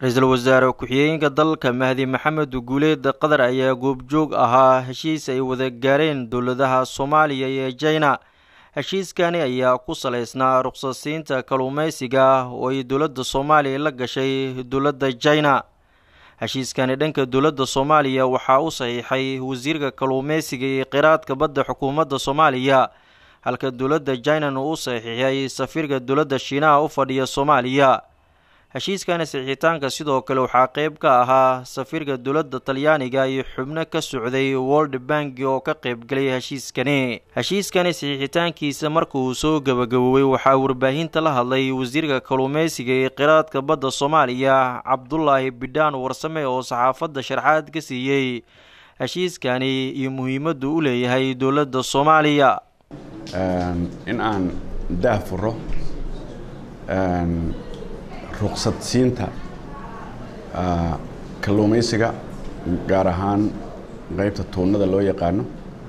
ra-iisul wasaare ku-xigeenka dalka mahdi maxamed guuleed qatar ayaa goobjoog ahaa heshiis ay wada gaareen dowladaha soomaaliya iyo jina heshiiskani ayaa ku salaysnaa ruqsasiinta kalluumeysiga oo ay dowladda soomaaliya la gashay dowladda jina heshiiskani dhanka dowladda soomaaliya waxaa u saxiixay wasiirka kalluumeysiga iyo qiraadka badda xukuumadda soomaaliya halka dowladda jinan uu u saxiixay safiirka dowladda shiinaha u fadhiya soomaaliya heshiiskani saxiixitaanka sidoo kale waxaa qeyb ka ahaa safiirka dowladda talyaaniga iyo xubno ka socday world bank oo ka qeybgalay heshiiskani heshiiskani saxiixitaankiisa marka uu soo gabagaboobay waxaa warbaahinta la hadlay wasiirka kalluumeysiga ee qiraadka badda soomaaliya cabdulaahi bidhaan warsame oo saxaafadda sharxaad ka siiyey heshiiskani iyo muhiimaddu u leeyahay dowladda soomaaliya in aan daah furo ruqsad siinta kalluumaysiga gaar ahaan qaybta tuunada loo yaqaano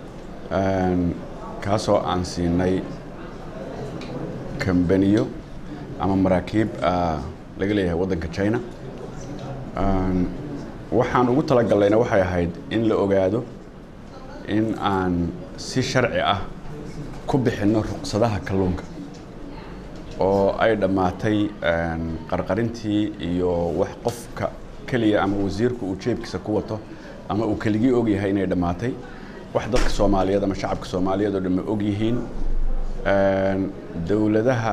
kaasoo aan siinay kambaniyo ama maraakiib laga leeyahay waddanka china waxaan ugu talagallayna waxay ahayd in la ogaado in aan si sharci ah ku bixinno ruqsadaha kalluunka oo ay dhammaatay qarqarintii iyo wax qofka keliya ama wasiirku uu jeebkiisa ku wato ama uu keligii og yahay inay dhammaatay wax dadka soomaaliyeed ama shacabka soomaaliyeed oo dhan ma og yihiin dowladaha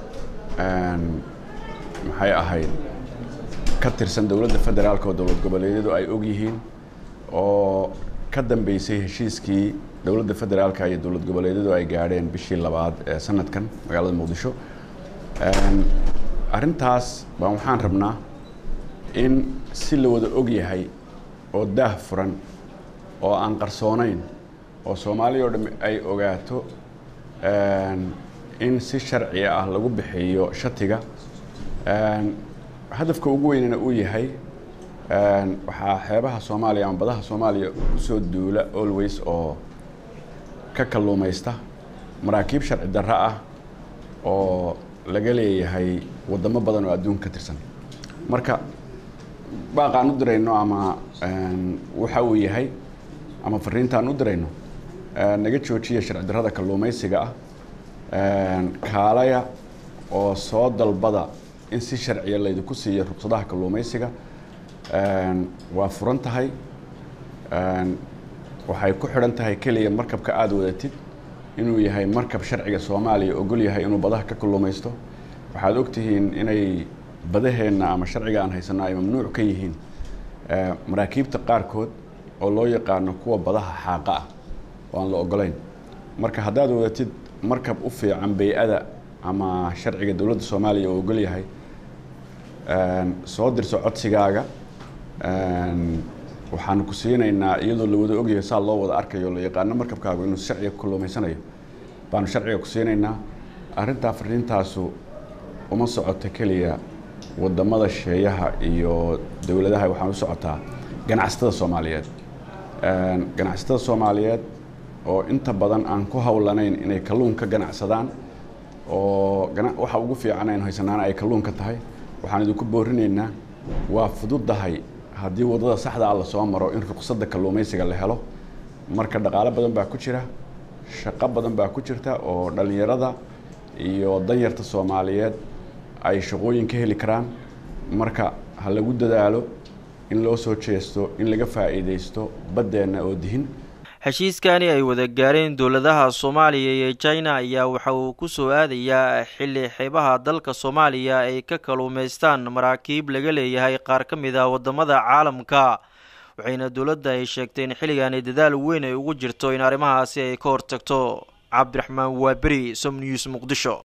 maxay ahayd ka tirsan dowladda federaalka oo dowlad goboleedyadu ay og yihiin oo ka dambeysay heshiiskii dowladda federaalka iyo dowlad goboleedyadu ay gaadheen bishii labaad ee sanadkan magaalada muqdisho arrintaas baan waxaan rabnaa in si la wada og yahay oo daah furan oo aan qarsoonayn oo soomaaliya oo dham ay ogaato in si sharci ah lagu bixiyo shatiga hadafka ugu weynana uu yahay waxaa xeebaha soomaaliya ama badaha soomaaliya usoo duula always oo ka kalluumaysta maraakiib sharci darro ah oo laga leeyahay waddamo badan oo adduunka ka tirsan marka baaqaan u dirayno ama waxa uu yahay ama fariintaan u dirayno naga joojiya sharci darrada kalluumaysiga ah kaalaya oo soo dalbada in si sharciya laydinku siiyo ruqsadaha kalluumaysiga waa furan tahay waxay ku xidhan tahay keliya markabka aada wadatid inuu yahay markab sharciga soomaaliya ogol yahay inuu badaha ka kalluumaysto waxaad ogtihiin inay badaheenna ama sharciga aan haysanno ay mamnuuc ka yihiin maraakiibta qaarkood oo loo yaqaano kuwa badaha xaaqa ah oo aan la ogolayn marka haddaad wadatid markab u fiican bay-ada ama sharciga dowladda soomaaliya oo ogol yahay soo dirso codsigaaga waxaanu ku siinaynaa iyadoo la wada ogyahay saa loo wada arkayo la yaqaano markabkaagu inuu sharciga ku kalluumaysanayo baanu sharciga ku siinaynaa arrintaa fariintaasu uma socoto keliya wadamada sheeyaha iyo dowladaha waxaan u socotaa ganacsatada soomaaliyeed ganacsatada soomaaliyeed oo inta badan aan ku howlanayn inay kalluun ka ganacsadaan oo waxa ugu fiican aynu haysanaana ay kalluunka tahay waxaan idinku boorinaynaa waa fududahay haddii waddada saxda ah lasoo maro in ruqsadda kalluumaysiga la helo marka dhaqaalo badan baa ku jira shaqo badan baa ku jirta oo dhallinyarada iyo danyarta soomaaliyeed ay shaqooyin ka heli karaan marka ha lagu dadaalo in loo soo jeesto in laga faa'iidaysto baddeenna oo dihin heshiiskani ay wada gaareen dowladaha soomaaliya iyo jina ayaa waxa uu ku soo aadayaa xilli xeebaha dalka soomaaliya ay ka kalluumaystaan maraakiib laga leeyahay qaar ka mid ah waddamada caalamka waxayna dowladda ay sheegtay in xilligaani dadaal weyn ay ugu jirto in arrimahaasi ay ka hortagto cabdiraxmaan waaberi som news muqdisho